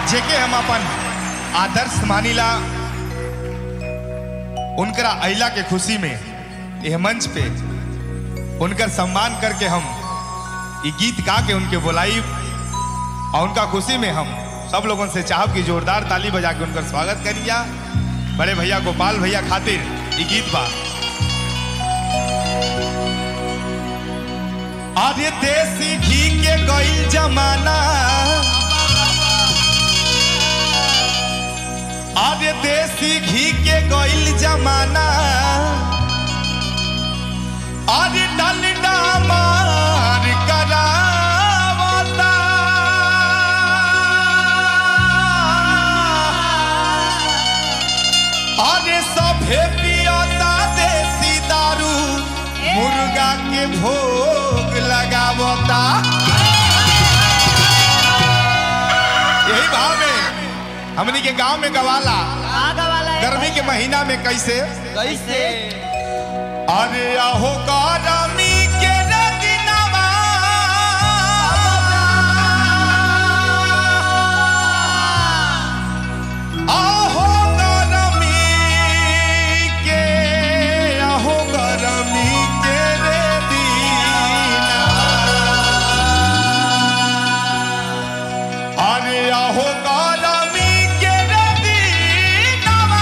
जेके हम अपन आदर्श मानिला उनकरा अइला के खुशी में यह मंच पे उनकर सम्मान करके हम ये गीत गा के उनके बुलाई और उनका खुशी में हम सब लोगों से चाहब कि जोरदार ताली बजा के उनका स्वागत करिया बड़े भैया गोपाल भैया खातिर ये गीत बा अरे देसी घी के गईल जमाना अरे देसी घी के गईल जमाना अरे डलडा मार करावता अरे सभे पियता देसी दारू मुर्गा के भोग लगावता यही भाव में हमनी के गांव में गवाला आगा वाला है गर्मी के महीना में कैसे कैसे अरे आहो गरमी के रगनवा आहो गरमी के आहो गरमी के रे दीना अरे आहो गरमी के रे दीनवा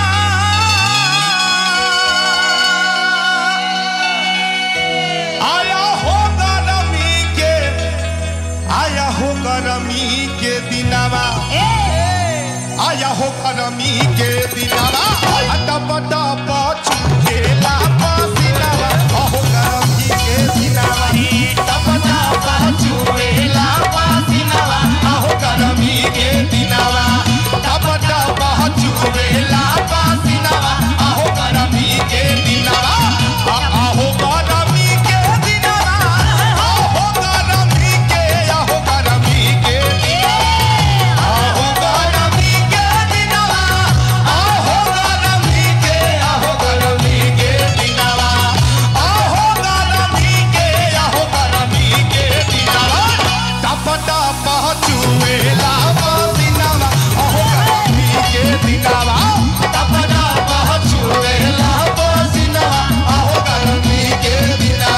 आया हो गरमी के आया हो गरमी के दिनवा आया हो गरमी के दिनवा टप टप चुकेला पसीनावा आहो गरमी के दिनवा टप टप चुकेला पसीनावा आहो गरमी के दिनवा टप टप चुकेला पसीनावा आहो गरमी के दिनवा आ- आहो गरमी के दिनवा आहो गरमी के आहो गरमी के दिनवा आहो गरमी के दिनवा आहो गरमी के आहो गरमी के दिनवा आहो गरमी के आहो गरमी के दिनवा टप टप चुएला पसीनावा आहो गरमी के दिनवा टप टप चुएला पसीनावा आहो गरमी के दिनवा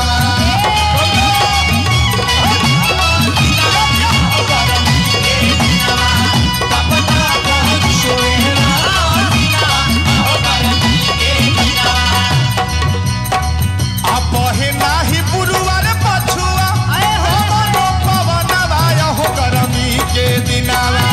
अपहे नाही पुरुवर पछुआ हमरो पवनवा हो गरमी के दिनावा